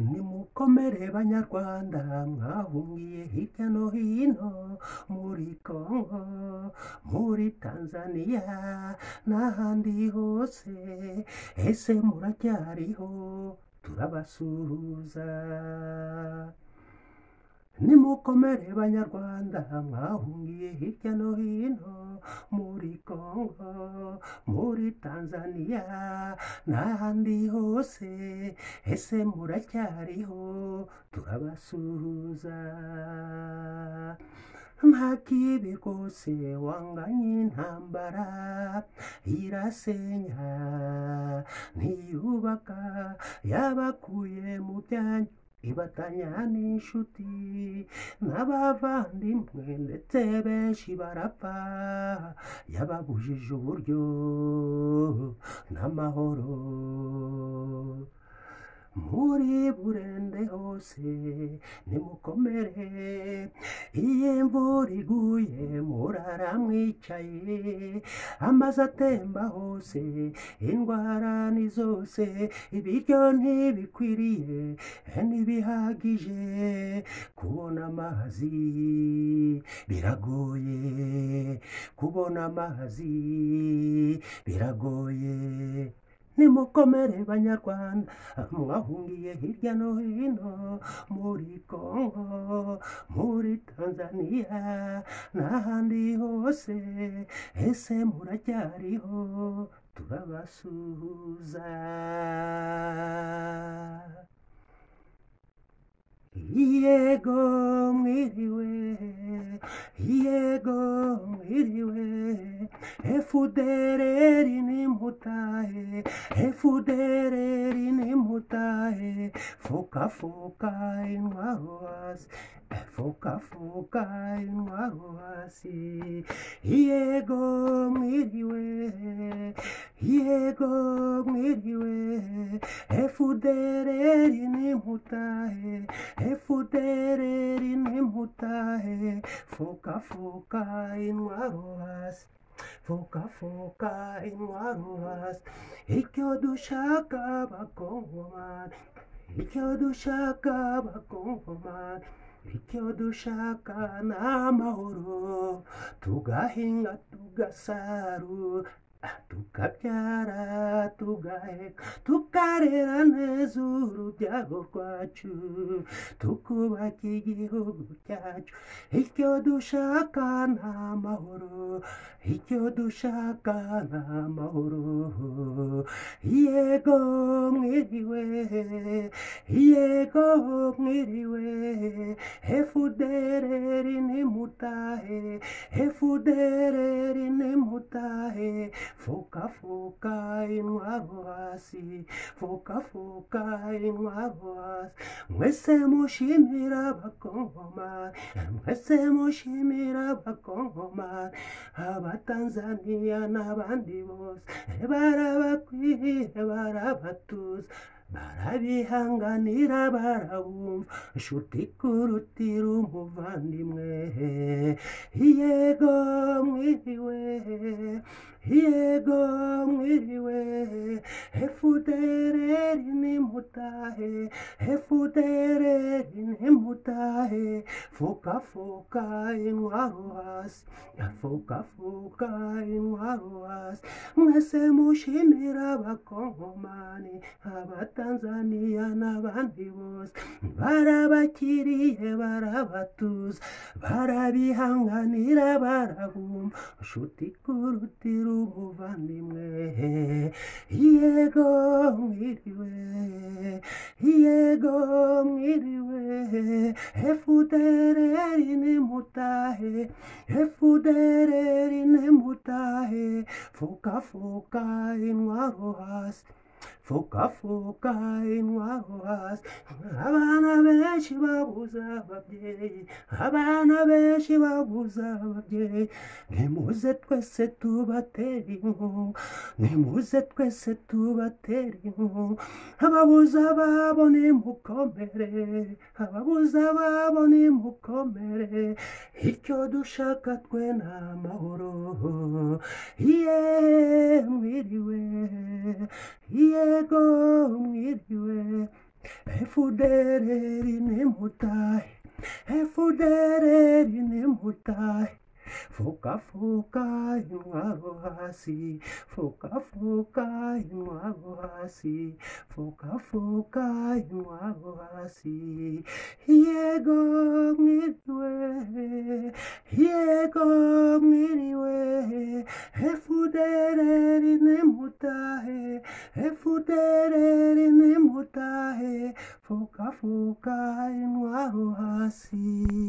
nimukomere banyarwanda mwahungiye hirya no hino muri Kongo muri Tanzania n'ahandi hose ese muracyariho turabasuhuza nimukomere banyarwanda mwahungiye hirya no hino muri Kongo muri Tanzania n'ahandi hose ese muracyariho turabasuhuza nta kibi rwose wanganye intambara irasenya ntiyubaka yabakuye mu byanyu ibatanya n'inshuti n'abavandimwe ndetse benshi barapfa yababujije uburyo n'amahoro muri burende hose nimukomere iyo imvura iguye murara mwicaye amazi atemba hose indwara ni zose ibiryo ntibikwiriye ntibihagije kubona amazi biragoye kubona amazi biragoye nimukomere banyarwanda mwahungiye hirya no hino muri kongo muri tanzaniya n'ahandi hose ese muracyariho turabasuhuza yego mwiriwe yego mwiriwe efudereri nimutahe efudereri nimutahe fukafuka intwaro hasi fukafuka intwaro hasi yego mwiriwe yego mwiriwe efudereri nimutahe efudereri nimutahe fukafuka intwaro hasi fukafuka intwaro hasi icyo dushaka bakongomani icyo dushaka bakongomani icyo dushaka ni amahoro tugahinga tugasarura tukabyara tugaheka tukarera neza urubyaro rwacu tukubaka igihugu cyacu icyo dushaka ni amahoro icyo dushaka ni amahoro yego mwiriwe yego mwiriwe efudereri nimutahe efudereri nimutahe fukafuka intwaro hasi fukafuka intwaro hasi mwese mushimira abakongomani mwese mushimira abakongomani abatanzaniya n'abandi bose barabakwiriye barabatuza barabihanganira barabumva nshuti kurutira umuvandimwe yego mwiriwe yego mwiriwe efudereri nimutahe efudereri nimutahe fukafuka intwaro hasi fukafuka intwaro hasi mwese mushimira abakongomani abatanzaniya n'abandi bose barabakiriye barabatuza barabihanganira barabumva nshuti kurutira umuvandimwe yego mwiriwe yego mwiriwe efudereri nimutahe efudereri nimutahe fukafuka intwaro hasi fukafuka intwaro hasi abana benshi babuze ababyeyi abana benshi babuze ababyeyi nimuze twese tubatera inkunga nimuze twese tubatera inkunga ababuze ababo nimukomere ababuze ababo nimukomere icyo dushaka twe ni amahoro ye mwiriwe yego mwiriwe Efudereri nemutai. Efudereri nemutai. Foca, foca, inwaro hasi. Foca, foca, inwaro hasi. Foca, foca, inwaro hasi. Yego ngidwe. Yego ngiriwe. Efudereri nemutai. Efudereri nemutai. Foca, foca, inwaro hasi.